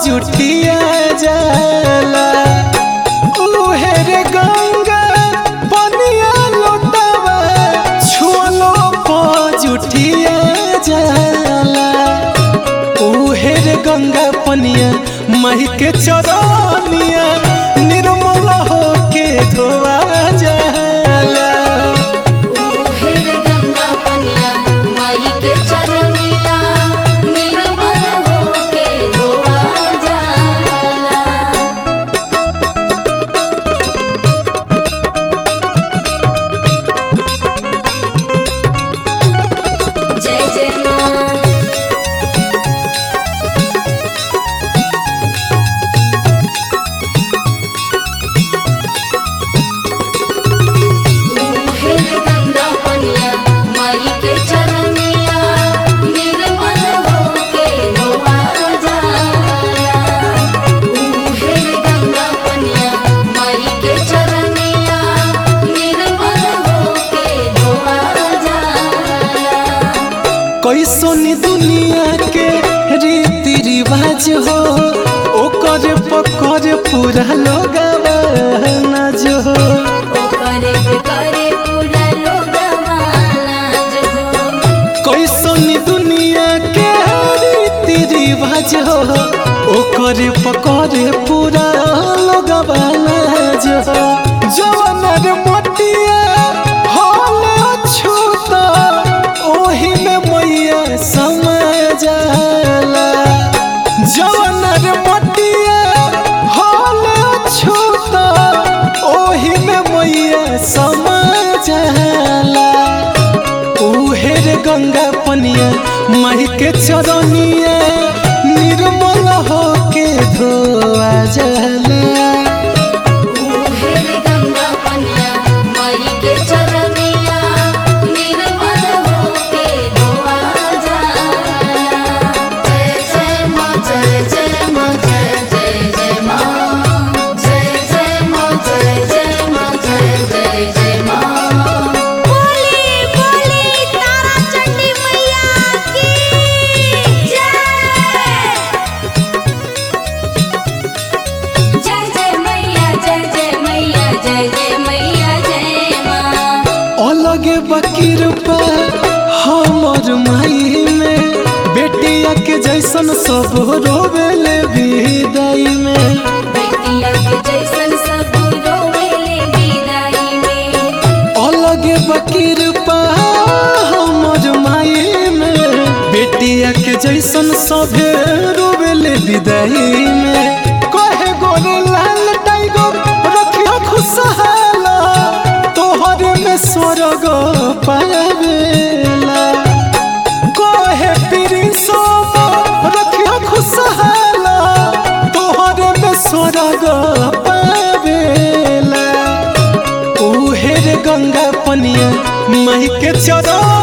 जुटिया जाला उहे रे गंगा पनिया लोटावा छुअलो पो जुटिया जाला उहे रे गंगा पनिया माही के चरनिया निर्मल होके धोआ जाला ओहेर गंगा पनिया माई के चरनिया निर्मल होके धोआ जाला जय जय माँ ओहेर गंगा पनिया माई के चरनिया निर्मल होके धोआ जाला ओहेर गंगा पनिया माई के चरनिया निर्मल होके धोआ जाला कैसोनी दुनिया के रीति रिवाज हो ओकर पकड़ पूरा लोग नाज हो ओकरे पे करे पूरा लोगवा नाज हो कैसोनी दुनिया के रीति रिवाज हो ओकर पकड़ पूरा लोग नाज हो जवनर मोटिया होले छूता ओही में मैया समा जाला जवनर मोटिया होले छूता ओही में मैया समा जाला उहे रे गंगा पनिया माही के चरनिया निर्मल होके धोआ जाला ओहेर गंगा पनिया माई के चरनिया निर्मल होके धोआ जाला जय जय माँ जय जय माँ जय जय जय माँ जय जय माँ जय जय माँ जय जय जय माँ बोली बोली तारा चंडी मैया की जय जय जय मैया जय जय मैया जय जय मैया जय माँ अलगे बकीर पर हमर माई में बेटिया के जैसन सब रोवेले विदाई में बेटिया के जैसन सब रोवेले विदाई में अलगे बकीर पर हमर माई में बेटिया के जैसन सब रोवेले विदाई में कहे गोरे लाल टाइगर रखियो खुशहाला तोहरे में स्वर्ग पावेला कहे प्रिंसो रखियो खुशहाला तोहरे में स्वर्ग पावेला उहे रे गंगा पनिया माई के चरण